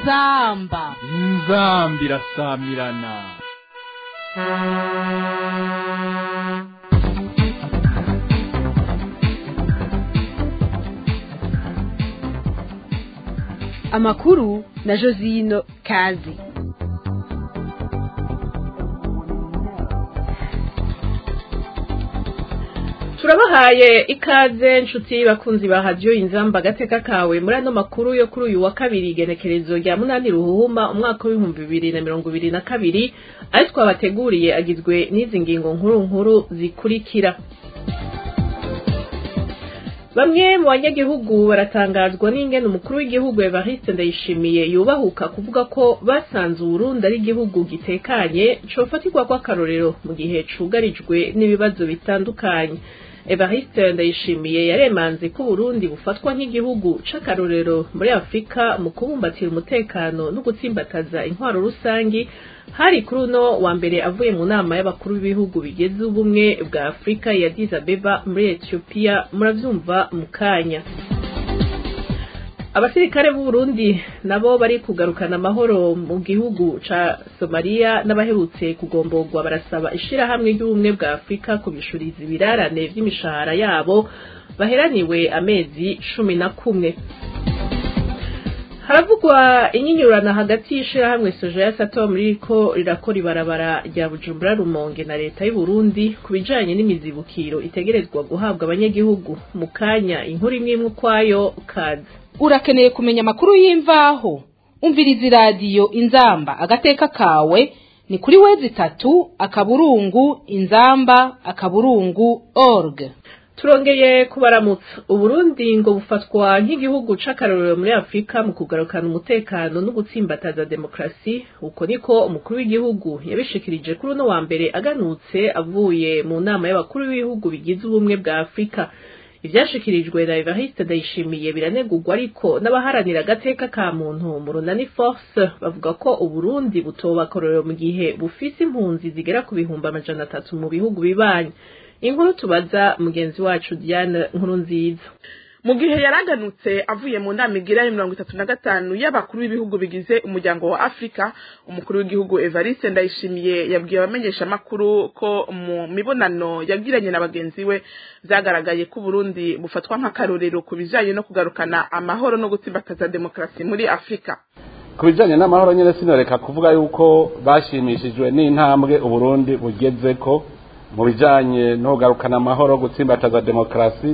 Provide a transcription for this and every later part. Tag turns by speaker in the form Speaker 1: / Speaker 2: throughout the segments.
Speaker 1: inzamba
Speaker 2: inzamba irasamirana
Speaker 1: amakuru na josino kazi
Speaker 3: turabahaye ikaze nshuti bakunzi ba hadiyo inzamba agateka kawe muri ano makuru yo kuri uyu wa kabiri igenekerezo rya munani ruhuma umwaka w'ibihumbi bibiri na mirongo ibiri na kabiri ayo twabateguriye agizwe n'izi ngingo nkuru nkuru zikurikira bamwe mu banyagihugu baratangazwa n'ingene umukuru w'igihugu Evariste Ndayishimiye yubahuka kuvuga ko basanze Uburundi ari igihugu gitekanye cofatirwa kw'akarorero mu gihe cugarijwe n'ibibazo bitandukanye Evariste Ndayishimiye yaremanze ko Burundi bufatwa nk'igihugu c'akarorero muri Afrika mu kubumbatira umutekano no gutsimbataza intwaro rusangi hari kuri uno wa mbere avuye mu nama y'abakuru b'ibihugu bigeze ubumwe bwa Afrika ya Addis Abeba muri Ethiopia muravyumva mu kanya abasirikare b'u Burundi nabo bari kugarukana amahoro mu gihugu ca Somalia n'abaherutse kugomborwa barasaba ishirahamwe ry'ubumwe bwa Afrika kubishuriza ibirarane vy'imishahara yabo baheraniwe amezi cumi na kumwe haravugwa inyinyurana hagati y'ishirahamwe soja ya sato muri ko rirakora ibarabara rya bujumbura rumonge na leta y'u Burundi ku bijanye n'imizibukiro itegerezwa guhabwa abanyagihugu mu kanya inkuru imwe imwe ukwayo kazi
Speaker 1: urakeneye kumenya amakuru y'imvaho umviriza iradiyo inzamba agateka kawe ni kuri wezi itatu akaburungu inzamba akaburungu org
Speaker 3: turongeye kubaramutsa uburundi ngo bufatwa nk'igihugu c'akarorero muri afurika mu kugarukana umutekano no gutsimbataza demokarasi uko niko umukuru w'igihugu yabishikirije kuri uno wa mbere aganutse avuye mu nama y'abakuru b'ibihugu bigize ubumwe bwa afurika ivyashikirijwe na Evariste Ndayishimiye biranegurwa ariko n'abaharanira agateka ka muntu mu runani force bavuga ko uburundi butoba akororero mu gihe bufise impunzi zigera ku bihumbi amajana atatu mu bihugu bibanyi inkuru tubaza mugenzi wacu Diane nkuru nziza
Speaker 4: mu gihe yaraganutse avuye mu nama igira ya mirongo itatu na gatanu y'abakuru b'ibihugu bigize umuryango wa afurika umukuru w'igihugu evariste ndayishimiye yabwiye abamenyeshamakuru ko mu mibonano yagiranye na bagenzi we vyagaragaye ko uburundi bufatwa nk'akarorero ku bijanye no kugarukana amahoro no gutsimbataza demokarasi muri afurika
Speaker 5: ku bijanye n'amahoro nyene sinoreka kuvuga yuko bashimishijwe n'intambwe uburundi bugezeko mu bijanye no kugarukana amahoro gutsimbataza demokarasi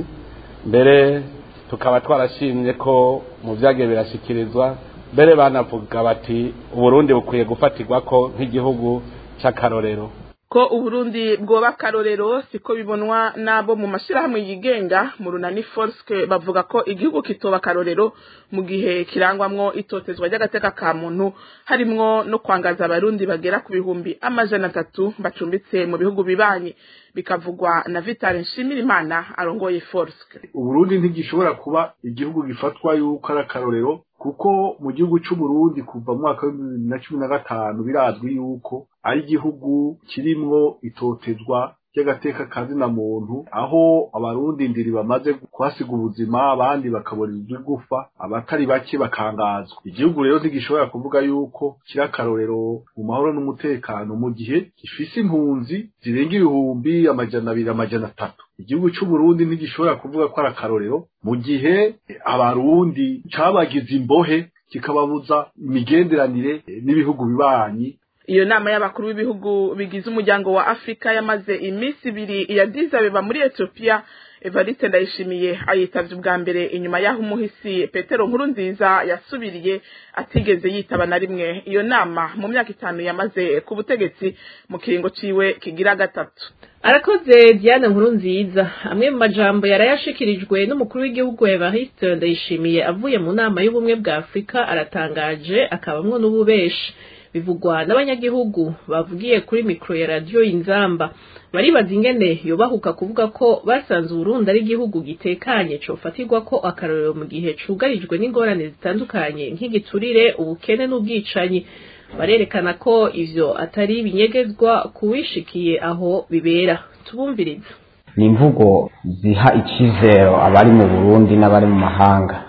Speaker 5: mbere tukaba twarashimye ko mu byagiye birashyikirizwa mbere banavuga bati uburundi bukwiye gufatirwa ko nk'igihugu cy'akarorero
Speaker 4: ko uburundi bwoba akarorero siko bibonwa n'abo mu mashyirahamwe yigenga mu runani forske bavuga ko igihugu kitoba akarorero mu gihe kirangwamwo itotezwa ry'agateka ka muntu harimwo no kwangaza abarundi bagera ku bihumbi amajana atatu bacumbitse mu bihugu bibanyi bikavugwa na vitale nshimirimana arongoye forske
Speaker 6: uburundi ntigishobora kuba igihugu gifatwa yuko ari akarorero kuko mu gihugu c'uburundi kuva mu mwaka w'ibibiri na cumi na gatanu birazwi yuko ari igihugu kirimwo itotezwa ry'agateka kazina muntu aho abarundi ndiri bamaze kuhasiga ubuzima abandi bakaburizwa igufa abatari bake bakangazwa igihugu rero ntigishobora kuvuga yuko kiri akarorero mu mahoro n'umutekano mu gihe gifise impunzi zirenga ibihumbi amajana abiri amajana atatu igihugu c'uburundi ntigishobora kuvuga ko ari akarorero mu gihe abarundi cabagize imbohe kikababuza imigenderanire n'ibihugu bibanyi
Speaker 4: iyo nama y'abakuru b'ibihugu bigize umuryango wa afurika yamaze iminsi ibiri iya dizabeba muri etiyopiya evariste ndayishimiye ayitavye ubwa mbere inyuma y'aho umuhisi petero nkuru nziza yasubiriye atigeze yitaba na rimwe iyo nama mu myaka itanu yamaze ku butegetsi mu kiringo ciwe kigira gatatu
Speaker 3: arakoze diane nkuru nziza amwe mu majambo yarayashikirijwe n'umukuru w'igihugu evariste ndayishimiye avuye mu nama y'ubumwe bwa afurika aratangaje akabamwo n'ububeshi bivugwa n'abanyagihugu bavugiye kuri mikoro ya radiyo inzamba baribaza ingene yobahuka kuvuga ko basanze uburundi ari igihugu gitekanye cofatirwa ko akarorero mu gihe cugarijwe n'ingorane zitandukanye nk'igiturire ubukene n'ubwicanyi barerekana ko ivyo atari ibinyegezwa kuwishikiye aho bibera tubumviriza
Speaker 7: ni imvugo ziha icyizero abari mu burundi n'abari mu mahanga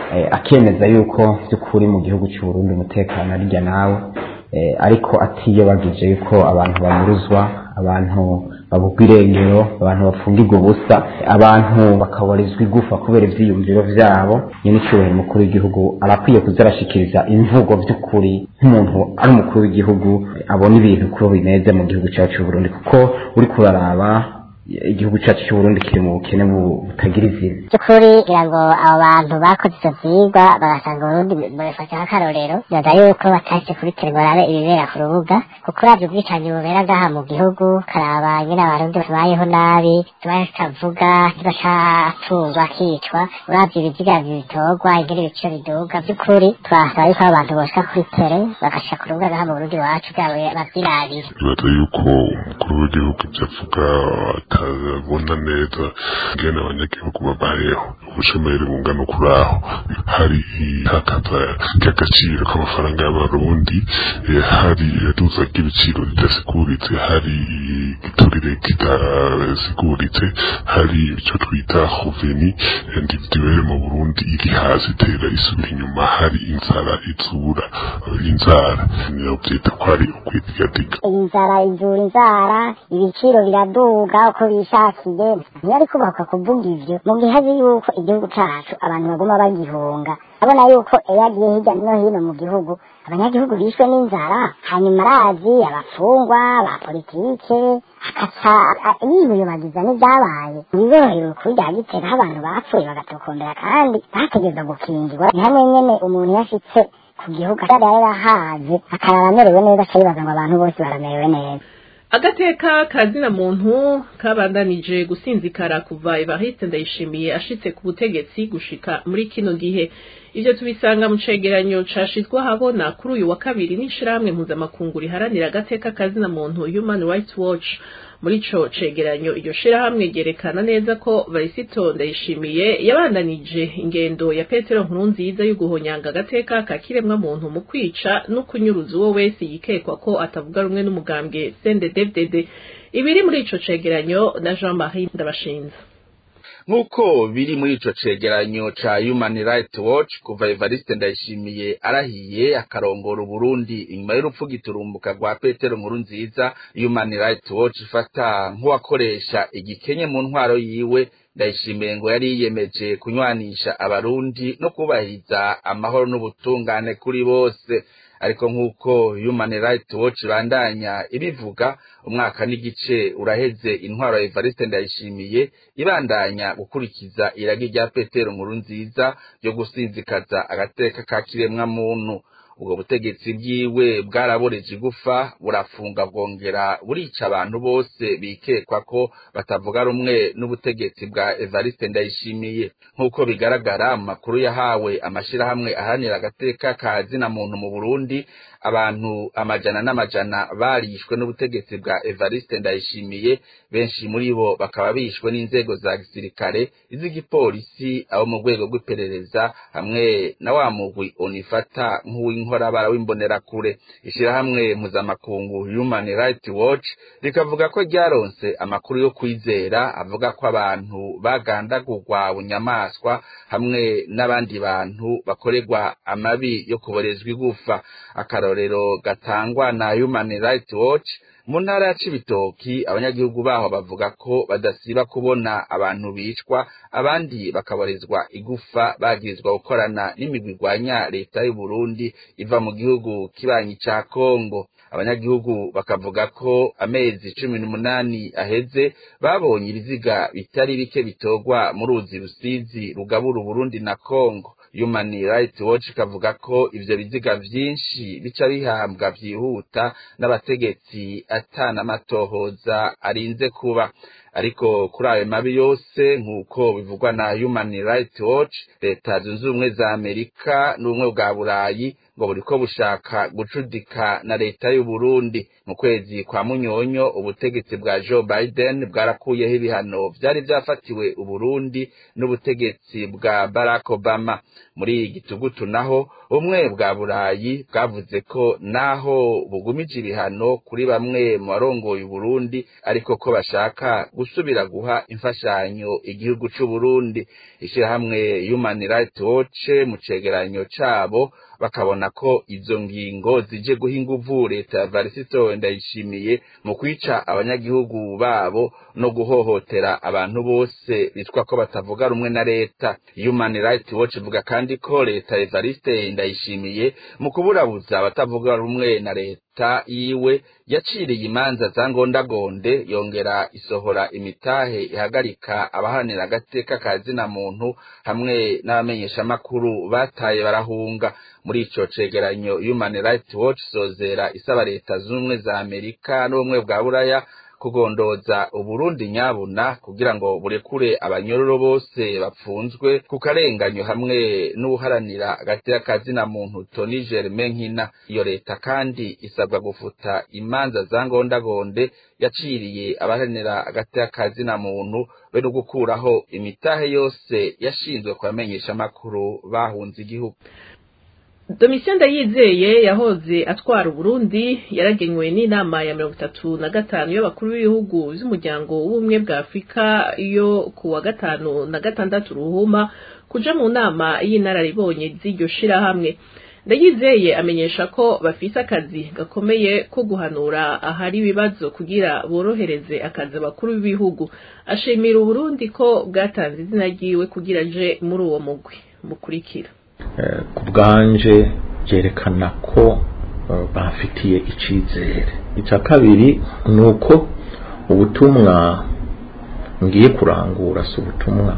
Speaker 7: akemeza yuko by'ukuri mu gihugu cy'u Burundi umutekano arirya nawe ariko atiyobagije yuko abantu banyuruzwa abantu babugwa irengero abantu bapfungirwa ubusa abantu bakabarizwa igufa kubera ivyiyumviro vyabo nyine icyubahiro umukuru w'igihugu arakwiye kuza arashikiriza imvugo vy'ukuri nk'umuntu ari umukuru w'igihugu abona ibintu kuko bimeze mu gihugu cyacu cy'u Burundi kuko uri kuraraba igihugu cyacu cy'u Burundi kiri mu bukene butagira izina
Speaker 8: by'ukuri kugira ngo abo bantu bakoze ivyo vyigwa bagasanga Burundi babifata nk'akarorero bibaza yuko batashye kuri telebarabe ibibera ku rubuga kuko uravye ubwicanyi bubera ngaha mu gihugu karaba nyine abarundi babayeho nabi tubaye tutavuga ntibacatungwa akicwa uravye ibiziga bitorwa ingene ibiciro biduga by'ukuri twasaba yuko abantu boshika kuri tere bagashika ku rubuga ngaha mu Burundi iwacu bwabo bavyirabire
Speaker 9: bibaza yuko umukuru w'igihugu ivyo avuga atabona neza ingene abanyagihugu babayeho ubushomeri bungana ukuraho hari ihakaza ry'agaciro k'amafaranga y'abarundi hari iduza ry'ibiciro ridasiguritse hari igiturire kidasiguritse hari icyo twita hoveni individuelle mu burundi iri hasi itera isubira inyuma hari inzara izura inzara nyobyita ko ari ukwitigatika
Speaker 8: inzara izura inzara ibiciro biraduga uko bishakiye ntiyari kubaka kuvuga ivyo mu gihe azi yuko igihugu cacu abantu baguma bagihunga abona yuko iyo agiye hirya no hino mu gihugu abanyagihugu bishwe n'inzara hanyuma arazi abafungwa ba politike akaca yiyubagiza n'ibyabaye ntibiborohera ukuri rya gitega aho abantu bapfuye bagatokombera kandi bategereza gukingirwa ni hamwe nyene umuntu yashitse ku gihugu yari yarahaze akarara amerewe neza aca yibaza ngo abantu bose baramerewe neza
Speaker 3: agateka kazina muntu kabandanije gusinzikara kuva Evariste Ndayishimiye ashitse ku butegetsi gushika muri kino gihe ivyo tubisanga mu cegeranyo cashizwe habona kuri uyu wa kabiri n'ishirahamwe mpuzamakungu riharanira agateka kazina muntu Human Rights Watch muri ico cegeranyo iryo shirahamwe ryerekana neza ko Varisito Ndayishimiye yabandanije ingendo ya Petero Nkurunziza yo guhonyanga agateka ka kiremwa muntu mu kwica no kunyuruza uwo wese yikekwa ko atavuga rumwe n'umugambwe CNDD-FDD ibiri muri ico cegeranyo na Jean-Marie Ndabashinze
Speaker 10: nk'uko biri muri ico cegeranyo ca Human Rights Watch kuva Evariste Ndayishimiye arahiye akarongora Burundi inyuma y'urupfu giturumbuka rwa Petero Nkurunziza Human Rights Watch ifata nk'uwakoresha igikenye mu ntwaro yiwe Ndayishimiye ngo yari yiyemeje kunywanisha abarundi no kubahiriza amahoro n'ubutungane kuri bose ariko nk'uko Human Rights Watch bandanya ibivuga umwaka n'igice uraheze intwaro ya Evariste Ndayishimiye ibandanya gukurikiza iragi rya Petero Nkurunziza yo gusinzikaza agateka ka kiremwa muntu ubwo butegetsi bwiwe bwaraboreje igufa burafunga bwongera burica abantu bose bikekwa ko batavuga rumwe n'ubutegetsi bwa Evariste Ndayishimiye nk'uko bigaragara mu makuru yahawe amashirahamwe aharanira agateka ka zina muntu mu Burundi abantu amajana n'amajana barishwe n'ubutegetsi bwa Evariste Ndayishimiye benshi muri bo bakaba bishwe n'inzego za gisirikare iz'igipolisi abo mu rwego rw'iperereza hamwe na wa mugwi onifata nk'uw'inkorabara w'imbonerakure ishirahamwe mpuzamakungu Human Rights Watch rikavuga ko ryaronse amakuru yo kwizera avuga ko abantu bagandagurwa bunyamaswa hamwe n'abandi bantu bakorerwa amabi yo kuborezwa igufa akarorero gatangwa na Human Rights Watch mu ntara ya Cibitoki abanyagihugu baho bavuga ko badasiba kubona abantu bicwa abandi bakaborezwa igufa bagirizwa gukorana n'imigwi igwanya leta y'u Burundi iva mu gihugu kibanyi ca Kongo abanyagihugu bakavuga ko amezi cumi n'umunani aheze babonye ibiziga bitari bike bitorwa mu ruzi rusizi rugabura Burundi na Kongo Human Rights Watch kavuga ko ivyo biziga vyinshi bica bihambwa vyihuta n'abategetsi atana amatohoza arinze kuba ariko kuri ayo mabi yose nk'uko bivugwa na Human Rights Watch leta zunze ubumwe za Amerika n'ubumwe bwa Burayi ngo buriko bushaka gucudika na leta y'u Burundi mu kwezi kwa munyonyo ubutegetsi bwa Joe Biden bwarakuyeho ibihano vyari vyafatiwe Uburundi n'ubutegetsi bwa Barack Obama muri igitugutu naho umwe bwa Burayi bwavuze ko naho bugumije ibihano kuri bamwe mu barongoye Uburundi ariko ko bashaka gusubira guha imfashanyo igihugu c'u Burundi ishirahamwe Human Rights Watch mu cegeranyo cabo bakabona ko izo ngingo zije guha inguvu leta ya Varisito ndayishimiye mu kwica abanyagihugu babo no guhohotera abantu bose bitwa ko batavuga rumwe na leta Human Rights Watch ivuga kandi ko leta ya Evariste ndayishimiye mu kuburabuza abatavuga rumwe na leta yiwe yaciriye imanza za ngondagonde yongera isohora imitahe ihagarika abahanira agateka ka zina muntu hamwe n'abamenyeshamakuru bataye barahunga muri ico cegeranyo Human Rights Watch sozera isaba leta z'ubumwe za Amerika n'ubumwe bwa Buraya kugondoza Uburundi nyabuna kugira ngo burekure abanyororo bose bapfunzwe ku karenganyo hamwe n'uharanira agateka kazina muntu Tony Germain Nkina iyo leta kandi isabwa gufuta imanza za ngondagonde yaciriye abaharanira agateka kazina muntu be no gukuraho imitahe yose yashinzwe kubamenyesha makuru bahunze igihugu
Speaker 3: Domitien Ndayizeye yahoze atwara Uburundi yaragenywe n'inama ya mirongo itatu na gatanu y'abakuru b'ibihugu vy'umuryango w'ubumwe bwa Afurika yo ku wa gatanu na gatandatu ruhuma kuja mu nama y'inararibonye z'iryo shirahamwe Ndayizeye amenyesha ko bafise akazi gakomeye ko guhanura ahari ibibazo kugira borohereze akazi abakuru b'ibihugu ashimira Uburundi ko bwatanze izina ryiwe kugira aje muri uwo mugwi mukurikira
Speaker 11: ku bwanje byerekana ko bafitiye icyizere icya kabiri ni uko ubutumwa ngiye kurangura si ubutumwa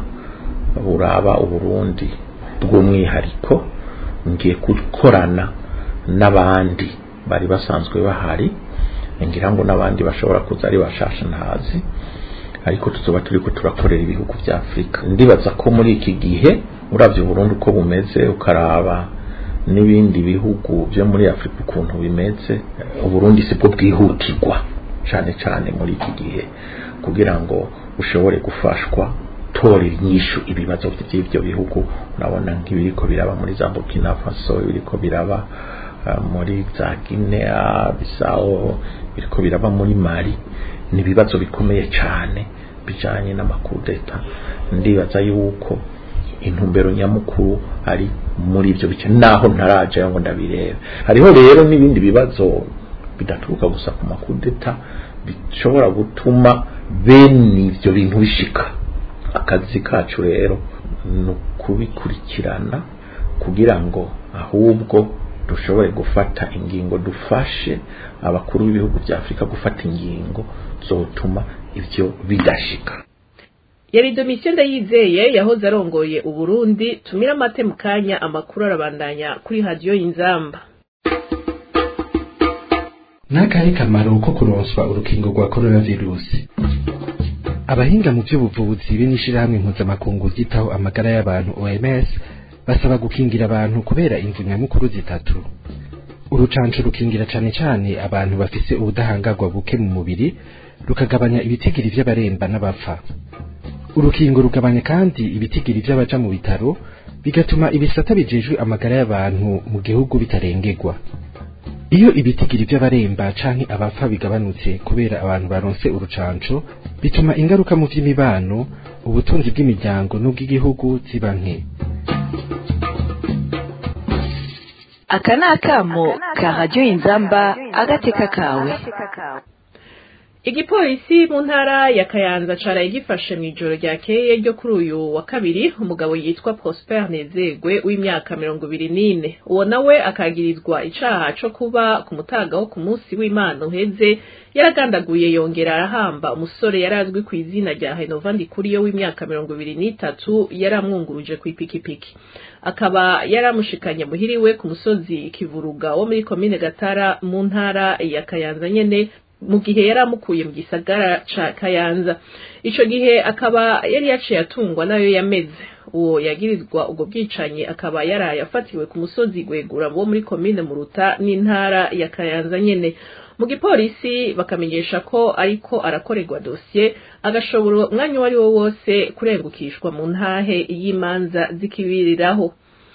Speaker 11: buraba uburundi bw'umwihariko ngiye gukorana n'abandi bari basanzwe bahari ngira ngo n'abandi bashobora kuza ari bashasha ntazi ariko tuzoba turi ko turakorera ibihugu bya afurika ndibaza ko muri iki gihe uravye Burundi uko bumeze ukaraba n'ibindi bihugu byo muri Afrika ukuntu bimeze Uburundi sibwo bwihutirwa cyane cyane muri iki gihe kugira ngo ushobore gufashwa tora inyishu ibibazo by'ibyo bihugu urabona nk'ibiriko biraba muri za Burkina Faso ibiriko biraba uh, muri za Guinea Bissau biriko biraba muri Mali ni ibibazo bikomeye cyane bijanye n'amakudeta ndibaza yuko intumbero nyamukuru ari muri ibyo bice naho ntaraje ngo ndabirebe hariho rero n'ibindi bibazo bidaturuka gusa ku makudeta bishobora gutuma bene ibyo bintu bishika akazi kacu rero ni ukubikurikirana kugira ngo ahubwo dushobore gufata ingingo dufashe abakuru b'ibihugu bya afurika gufata ingingo zotuma ibyo bidashika
Speaker 3: yari domitien ndayizeye yahoze arongoye uburundi tumira amate mu kanya amakuru arabandanya kuri radiyo y'inzamba
Speaker 12: n'akahe kamaro ko kuronswa urukingo rwa coronavirusi abahinga mu by'ubuvuzi be n'ishirahamwe mpuzamakungu ryitaho amagara y'abantu oms basaba gukingira abantu kubera imvu nyamukuru zitatu urucanco rukingira cane cane abantu bafise ubudahangarwa buke mu mubiri rukagabanya ibitigiri vy'abaremba n'abapfa urukingo rugabanya kandi ibitigiri vy'abaja mu bitaro bigatuma ibisata bijejwe amagara y'abantu mu gihugu bitarengerwa iyo ibitigiri vy'abaremba canke abapfa bigabanutse kubera abantu baronse urucanco bituma ingaruka mu vy'imibano ubutunzi bw'imiryango n'ubw'igihugu ziba nke
Speaker 13: aka ni akamo ka radiyo inzamba agateka kawe
Speaker 3: igipolisi mu ntara ya kayanza caraye gifashe mu ijoro ryakeye ryo kuri uyu wa kabiri umugabo yitwa prosper nezegwe w'imyaka mirongo ibiri n'ine uwo nawe akagirizwa icaha co kuba ku mutaga wo ku munsi w'imana uheze yaragandaguye yongera arahamba umusore yari azwi ku izina rya henova ndikuriyo w'imyaka mirongo ibiri n'itatu yari amwunguruje ku ipikipiki akaba yaramushikanye muhiriwe ku musozi kivuruga wo muri komine gatara mu ntara ya kayanza nyene mu gihe yari amukuye mu gisagara ca kayanza ico gihe akaba yari yaciye atungwa nayo yameze uwo yagirizwa ubwo bwicanyi akaba yaraye afatiwe ku musozi gwegura wo muri komine muruta n'intara ya kayanza nyene mu gipolisi bakamenyesha ko ariko arakorerwa dosiye agashobora umwanya uwo ari wo wose kurengukishwa mu ntahe y'imanza zikibiriraho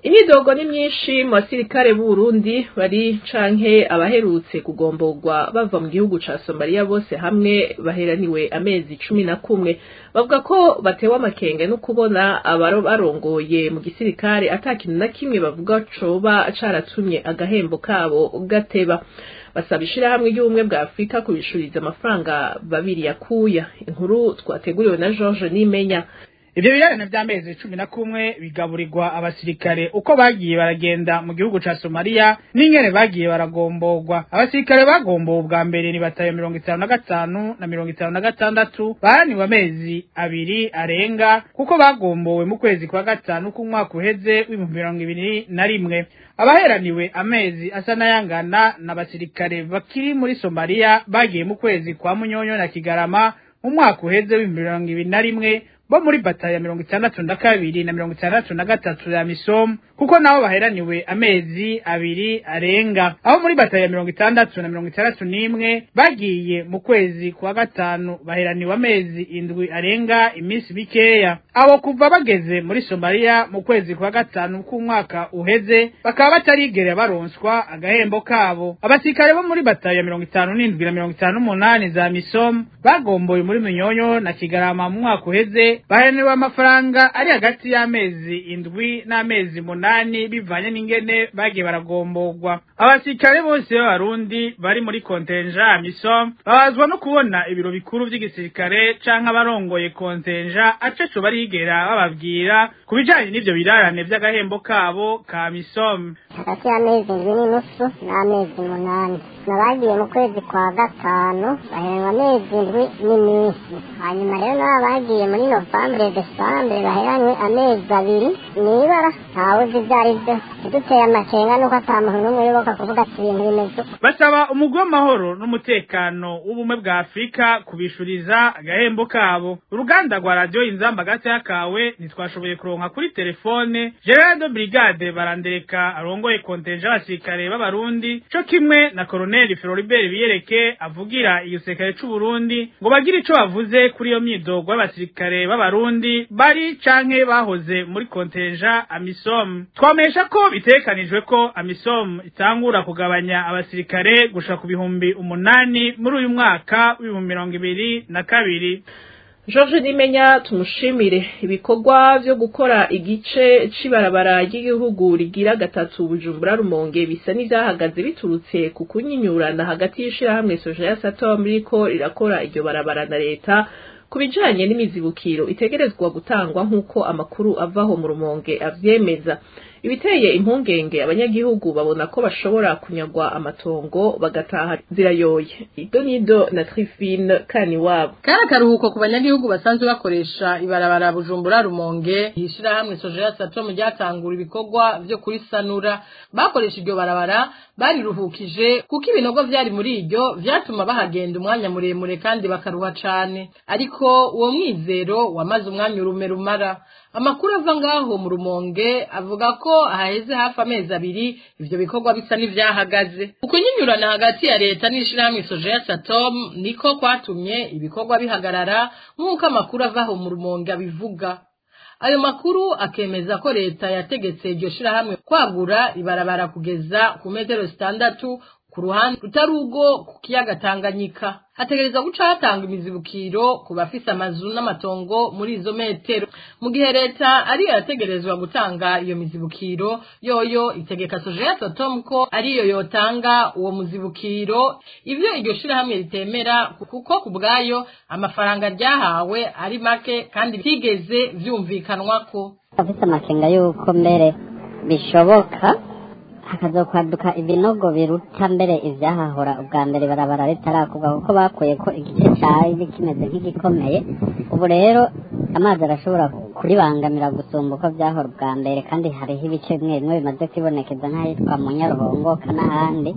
Speaker 3: imyidogo ni myinshi mu basirikare b'uburundi bari canke abaherutse kugomborwa bava mu gihugu ca somaliya bose hamwe baheraniwe amezi cumi na kumwe bavuga ko batewe amakenge no kubona abaro barongoye mu gisirikare ata kintu na kimwe bavuga coba caratumye agahembo kabo gateba basaba ishirahamwe ry'ubumwe bwa afurika kubishuriza amafaranga babiri yakuya inkuru twateguriwe na george nimenya
Speaker 14: ivyo birarane vy'amezi cumi na kumwe bigaburirwa abasirikare uko bagiye baragenda mu gihugu ca somaliya n'ingene bagiye baragomborwa abasirikare bagombowe ubwa mbere ni batayo mirongo itanu na gatanu na mirongo itanu na gatandatu baraniwe amezi abiri arenga kuko bagombowe mu kwezi kwa gatanu k'umwaka uheze w'ibihumbi mirongo ibiri na rimwe abaheraniwe amezi asa n'ayangana n'abasirikare bakiri muri somaliya bagiye mu kwezi kwa munyonyo na kigarama mu mwaka uheze w'ibihumbi mirongo ibiri na rimwe bo muri bata ya mirongo itandatu na kabiri na mirongo itandatu na gatatu ya misomu kuko nabo baheraniwe amezi abiri arenga aho muri bata ya mirongo itandatu na mirongo itandatu n'imwe bagiye mu kwezi kwa gatanu baheraniwe amezi indwi arenga iminsi mikeya abo kuva bageze muri somaliya mu kwezi kwa gatanu k'umwaka uheze bakaba batarigera baronswa agahembo kabo abasirikare bo muri bata ya mirongo itanu n'indwi na mirongo itanu n'umunani za misomu bagomboye muri minyonyo na kigarama mu mwaka uheze baheraniwe amafaranga ari hagati y'amezi indwi n'amezi munani bivanye n'ingene bagiye baragomborwa abasirikare bose b'abarundi bari muri kontenja misom babazwa no kubona ibiro bikuru vy'igisirikare canke abarongoye kontenja aceco barigera bababwira ku bijanye n'ivyo birarane vy'agahembo kabo ka misom
Speaker 8: hagati y'amezi indwi n'inusu n'amezi umunani nabagiye mu kwezi kwa gatanu baheranwa amezi indwi n'iminsi hanyuma rero nabo bagiye muri novambere desambere baheranywe amezi abiri n'ibara ntawe uzi ibyo ari byo iduteye amakenga nuko ata muntu n'umwe uyoboka kuvuga ati ibintu bimeze
Speaker 14: basaba umugwi w'amahoro n'umutekano w'ubumwe bwa afurika kubishuriza agahembo kabo uruganda rwa radiyo inzamba gatoya kawe ntitwashoboye kuronka kuri telefone gerard de brigade barandereka arongoye kontenja abasirikare b'abarundi co kimwe na koroneli floribert biyereke avugira igisirikare c'uburundi ngo bagire ico bavuze kuri iyo myidogo y'abasirikare b'abarundi bari canke bahoze muri kontenja amisom twamesha ko bitekanijwe ko amisom itangura kugabanya abasirikare gushika ku bihumbi umunani muri uyu mwaka w'ibihumbi mirongo ibiri na kabiri
Speaker 3: George Nimenya tumushimire ibikorwa vyo gukora igice c'ibarabara ry'igihugu rigira gatatu Bujumbura Rumonge bisa n'ivyahagaze biturutse ku kunyinyurana hagati y'ishirahamwe Soja Satom riko rirakora iryo barabara na leta ku bijanye n'imizibukiro itegerezwa gutangwa nk'uko amakuru avaho mu Rumonge avyemeza ibiteye impungenge abanyagihugu babona ko bashobora kunyagwa amatongo bagataha zirayoye ido nido na trifine kani wabo
Speaker 15: kari akaruhuko ku banyagihugu basanzwe bakoresha ibarabara bujumbura rumonge ishirahamwe sojeya satomu ryatangura ibikorwa vyo kurisanura bakoresha iryo barabara bariruhukije kuko ibinogo vyari muri iryo vyatuma bahagenda umwanya muremure kandi bakaruha cane ariko uwo mwizero wamaze umwanya urume rumara amakuru ava ngaho mu rumonge avuga ko haheze hafi amezi abiri ivyo bikorwa bisa n'ivyahagaze ukunyinyurana hagati ya leta n'ishirahamwe sojeya satom niko kwatumye ibikorwa bihagarara nk'uko amakuru avaho mu rumonge abivuga ayo makuru akemeza ko leta yategetse iryo shirahamwe kwagura ibarabara kugeza ku metero zitandatu ku ruhande rutari urwo ku kiyaga Tanganyika hategereza guca hatanga imizibukiro ku bafise amazu n'amatongo muri izo metero mu gihe leta ariyo yategerezwa gutanga iyo mizibukiro yoyo itegeka sojeya totom ko ariyo yotanga uwo muzibukiro ivyo iryo shirahamwe ritemera kuko ku bwayo amafaranga ryahawe ari make kandi bitigeze vyumvikanwako
Speaker 8: afite amakenga y'uko mbere bishoboka hakazokwaduka ibinogo biruta mbere ivyahahora ubwa mbere barabara ritarakuga kuko bakuye ko igice cari kimeze nk'igikomeye ubu rero amazi arashobora kuribangamira gusumba uko vyahora ubwa mbere kandi hariho ibice bimwe bimwe bimaze kwibonekeza nk'ahitwa mu nyaruhongoka n'ahandi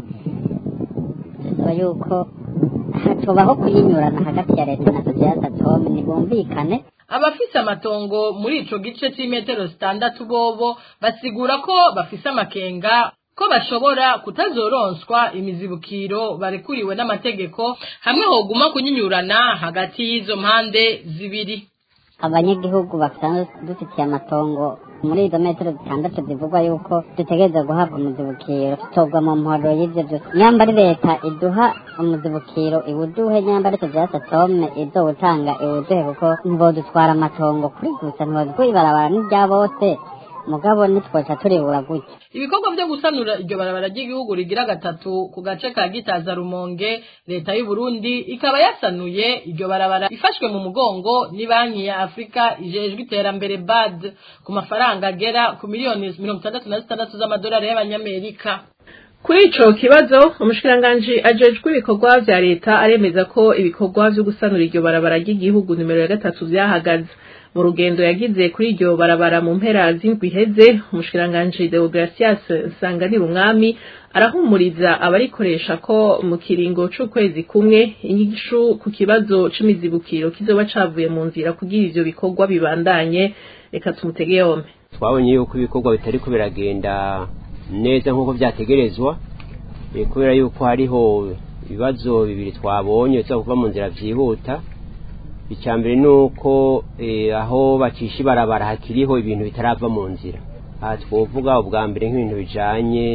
Speaker 8: bisaba yuko hatobaho kuyinyurana hagati ya leta na sosiyete atome ntibumvikane
Speaker 15: abafise amatongo muri ico gice c'imetero zitandatu bobo basigura ko bafise amakenga ko bashobora kutazoronswa imizibukiro barekuriwe n'amategeko hamwe hoguma kunyinyurana hagati y'izo mpande zibiri
Speaker 8: abanyagihugu basanzwe dufitiye amatongo muri izo metero zitandatu zivugwa yuko dutegereza guhabwa umuzibukiro tutobwa mu mporo y'ivyo byose nyamba ari leta iduha umuzibukiro iwuduhe nyamba ari tuvyasa tome izowutanga iwuduhe kuko ntibodutwara amatongo kuri gusa ntibodutwara ibarabara n'irya bose mugabo ntitwoca turibura gutya
Speaker 15: ibikorwa byo gusanura iryo barabara ry'igihugu rigira gatatu ku gace ka gitaza rumonge leta y'u Burundi ikaba yasanuye iryo barabara ifashwe mu mugongo ni banki ya afurika ijejwe iterambere bad ku mafaranga agera ku miliyoni mirongo itandatu na zitandatu z'amadolari y'abanyamerika
Speaker 3: kuri ico kibazo umushikiranganji ajejwe ibikorwa vya leta aremeza ko ibikorwa vyo gusanura iryo barabara ry'igihugu nimero ya gatatu vyahagaze mu rugendo yagize kuri iryo barabara mu mpera z'indwi iheze umushikiranganji Deogratias Nsanganira umwami arahumuriza abarikoresha ko mu kiringo c'ukwezi kumwe inyigisho ku kibazo c'imizibukiro kizoba cavuye mu nzira kugira ivyo bikorwa bibandanye reka tumutege yompe
Speaker 16: twabonye yuko ibikorwa bitari ko biragenda neza nk'uko byategerezwa kubera yuko hariho ibibazo bibiri twabonye biza kuva mu nzira byihuta icya mbere ni uko aho bacisha ibarabara hakiriho ibintu bitarava mu nzira aha twavuga ubwa mbere nk'ibintu bijyanye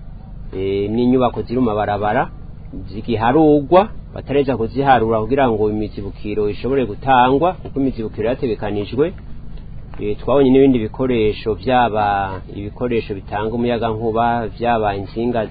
Speaker 16: n'inyubako ziri mu mabarabara zigiharugwa batareza kuziharura kugira ngo imizibukiro ishobore gutangwa kuko imizibukiro yategekanijwe twabonye n'ibindi bikoresho byaba ibikoresho bitanga umuyagankuba byaba insinga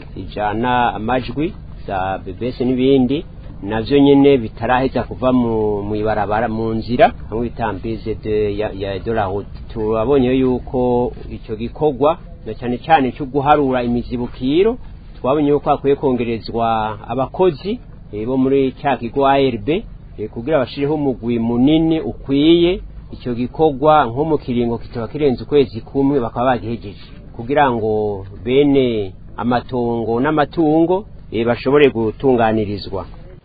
Speaker 16: zijyana amajwi za bebese n'ibindi navyo nyene bitaraheza kuva mu ibarabara mu nzira hamwe bitambize de ya, ya de la route turabonye yuko ico gikorwa na cyane cyane cyo guharura imizibukiro twabonye yuko akwiye kongerezwa abakozi e, bo muri cya kigo ARB e, kugira bashireho umugwi munini ukwiye icyo gikorwa nko mu kiringo kitaba kirenze ukwezi kumwe bakaba bagihejeje kugira ngo bene amatongo n'amatungo e, bashobore gutunganirizwa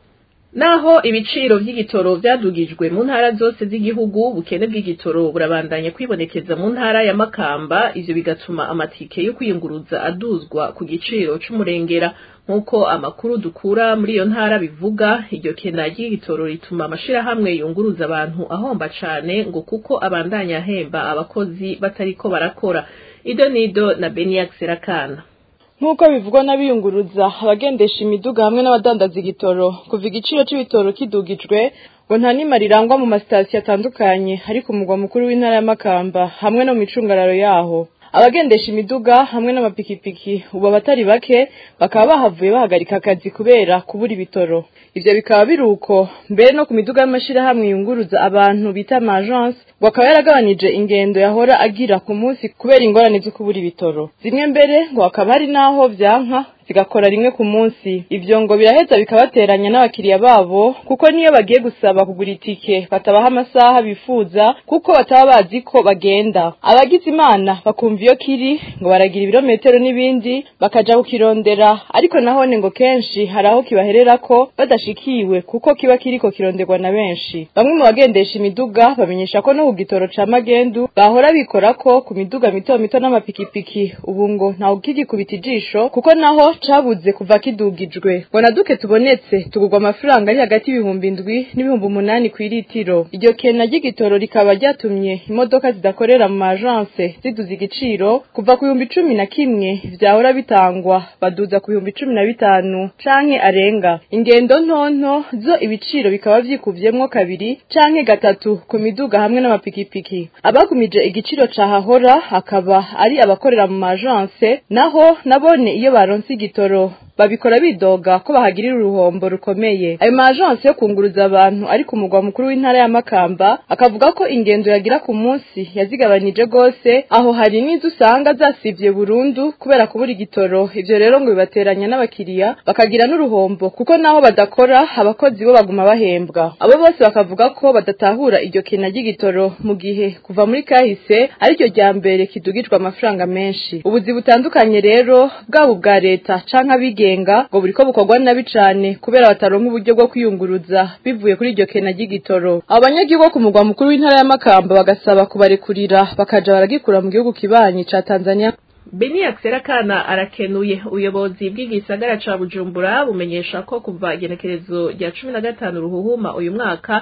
Speaker 3: naho ibiciro by'igitoro byadugijwe mu ntara zose z'igihugu ubukene bw'igitoro burabandanya kwibonekeza mu ntara ya Makamba ivyo bigatuma amatike yo kwiyunguruza aduzwa ku giciro c'umurengera nk'uko amakuru dukura muri iyo ntara bivuga iryo kena ry'igitoro rituma amashirahamwe yunguruza abantu ahomba cane ngo kuko abandanya ahemba abakozi batariko barakora ido nido na Beniax Serakana
Speaker 17: nk'uko bivugwa n'abiyunguruza abagendesha imiduga hamwe n'abadandaza igitoro kuva igiciro c'ibitoro kidugijwe ngo nta nima rirangwa mu masitasiyo atandukanye ariko umugwa mukuru w'intara ya Makamba hamwe no mu micungararo yaho abagendesha imiduga hamwe n'amapikipiki ubu abatari bake bakaba bahavuye bahagarika akazi kubera kubura ibitoro ivyo bikaba biri uko mbere no ku miduga y'amashirahamwe yunguruza abantu bita amagence ngo akaba yaragabanije ingendo yahora agira ku munsi kubera ingorane zo kubura ibitoro zimwe mbere ngo hakaba hari n'aho vyanka zigakora rimwe ku munsi ivyo ngo biraheza bikabateranya n'abakiriya babo kuko niyo bagiye gusaba kugura itike batabaha amasaha bifuza kuko bataba bazi ko bagenda abagize imana bakumva iyo kiri ngo baragira ibirometero n'ibindi bakaja kukirondera ariko nahone ngo kenshi hari aho kibaherera ko badashikiwe kuko kiba kiriko kironderwa na benshi bamwe mu bagendesha imiduga bamenyesha ko no ku gitoro ca magendu bahora bikora ko ku miduga mito mito n'amapikipiki ubu ngo ntawe ukigikubita ijisho kuko naho cabuze kuva kidugijwe ngo naduke tubonetse tugurwa amafaranga ari hagati y'ibihumbi indwi n'ibihumbi umunani ku iritiro iryo kena ry'igitoro rikaba ryatumye imodoka zidakorera mu majanse ziduza igiciro kuva ku bihumbi cumi na kimwe vyahora bitangwa baduza ku bihumbi cumi na bitanu canke arenga ingendo ntonto zo ibiciro bikaba vyikuvyemwo kabiri canke gatatu ku miduga hamwe n'amapikipiki abagumije igiciro cahahora akaba ari abakorera mu majanse naho nabone iyo baronse igitoro babikora bidoga ko bahagirira uruhombo rukomeye ayo majanse yo kunguruza abantu ari ku mugwa mukuru w'intara ya Makamba akavuga ko ingendo yagira ku munsi yazigabanije gose aho hari n'izo usanga zasivye burundu kubera kubura igitoro ivyo rero ngo bibateranya n'abakiriya bakagira n'uruhombo kuko naho badakora abakozi bo baguma bahembwa abo bose bakavuga ko badatahura iryo kena ry'igitoro mu gihe kuva muri kahise ariryo rya mbere kidugijwe amafaranga menshi ubuzi butandukanye rero bwaba ubwa leta canke abigenga ngo buriko bukorwa nabi cane kubera bataronka uburyo bwo kwiyunguruza bivuye kuri iryo kena ry'igitoro abo banyagihugu ku mugwa mukuru w'intara ya Makamba bagasaba kubarekurira bakaja baragikura mu gihugu kibanyi ca Tanzania
Speaker 3: Beni Akserakana arakenuye ubuyobozi bw'igisagara ca Bujumbura bumenyesha ko kuva igenekerezo rya cumi na gatanu ruhuhuma uyu mwaka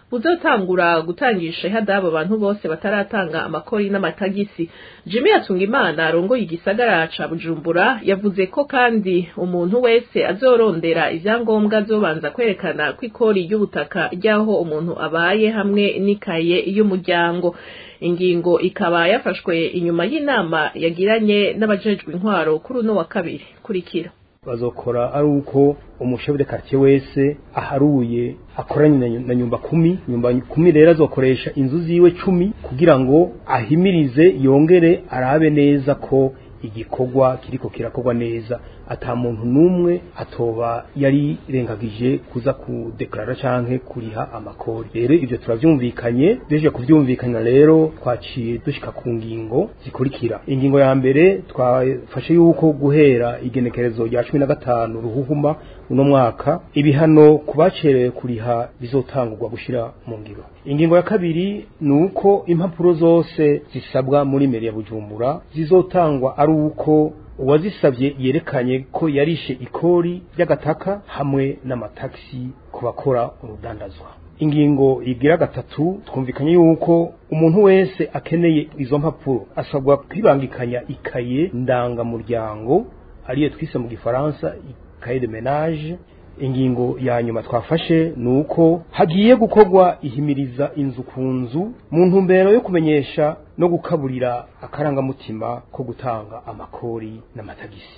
Speaker 3: buzotangura gutangisha ihadabu abantu bose bataratanga amakori n'amatagisi jimmy yatungimana arongoye igisagara ca bujumbura yavuze ko kandi umuntu wese azorondera ivyangombwa azobanza kwerekana ko ikori ry'ubutaka ry'aho umuntu abaye hamwe n'ikaye y'umuryango ingingo ikaba yafashwe inyuma y'inama yagiranye n'abajejwe intwaro kuri uno wa kabiri kurikira
Speaker 18: bazokora ari uko umushefu de quartier wese aharuye akoranye na nyumba kumi nyumba kumi rero azokoresha inzu ziwe cumi kugira ngo ahimirize yongere arabe neza ko igikorwa kiriko kirakorwa neza ata muntu numwe atoba yari rengagije kuza kudeklarara canke kuriha amakori rero ivyo turavyumvikanye deje kuvyumvikana rero twaciye dushika ku ngingo zikurikira ingingo ya mbere twafashe yuko guhera igenekerezo rya cumi na gatanu ruhuhuma uno mwaka ibihano kubacerewe kuriha bizotangurwa gushira mu ngiro ingingo ya kabiri ni uko impapuro zose zisabwa muri meri ya bujumbura zizotangwa ari uko uwazisabye yerekanye ko yarishe ikori ry'agataka hamwe n'amataxi ku bakora urudandazwa ingingo igira gatatu twumvikanye yuko umuntu wese akeneye izo mpapuro asabwa kwibangikanya ikaye ndangamuryango ariyo twise mu gifaransa ikaye de menage ingingo ya nyuma twafashe ni uko hagiye gukorwa ihimiriza inzu ku nzu mu ntumbero yo kumenyesha no gukaburira akarangamutima ko gutanga amakori n'amatagisi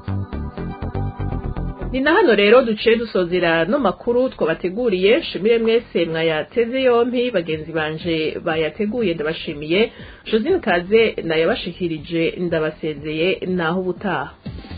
Speaker 3: ni na hano rero duciye dusozera no makuru twabateguriye shimire mwese mwayateze yompi bagenzi banje bayateguye ndabashimiye josine kaze nayabashikirije ndabasezeye naho ubutaha